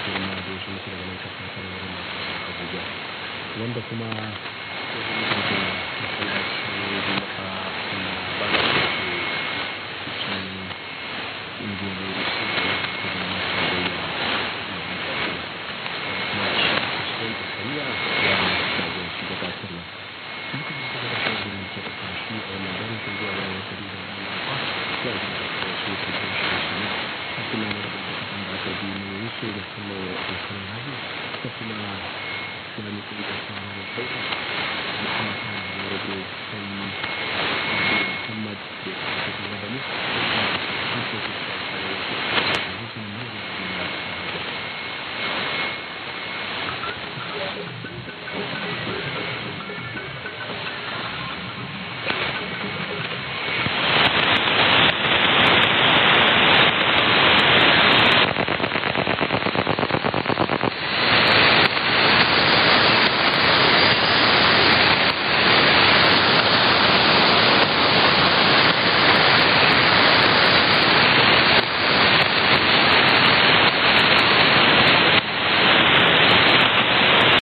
girma da ya shi daga nan kasa kan wurin abuja wanda kuma ya zama da masallaci juma'a na bala da ke cikin injiniyoyi da su da kuma tarayya kuma shi kusurin isariya ya shagonci gabatarwa sun kuma su da shagon ke da kashi a wannan daren sun zuwa bayan kadi da malafa ya yi da kuma su ke kan shi shi ne a kuma na da bukatan da aka bi ne wuce da kuma ya kan hajji ta kuma tunani kuma da kuma da sauka da kuma kan da rabu kan muhammad da kuma da mu da kuma da kuma da kuma da kuma da kuma da kuma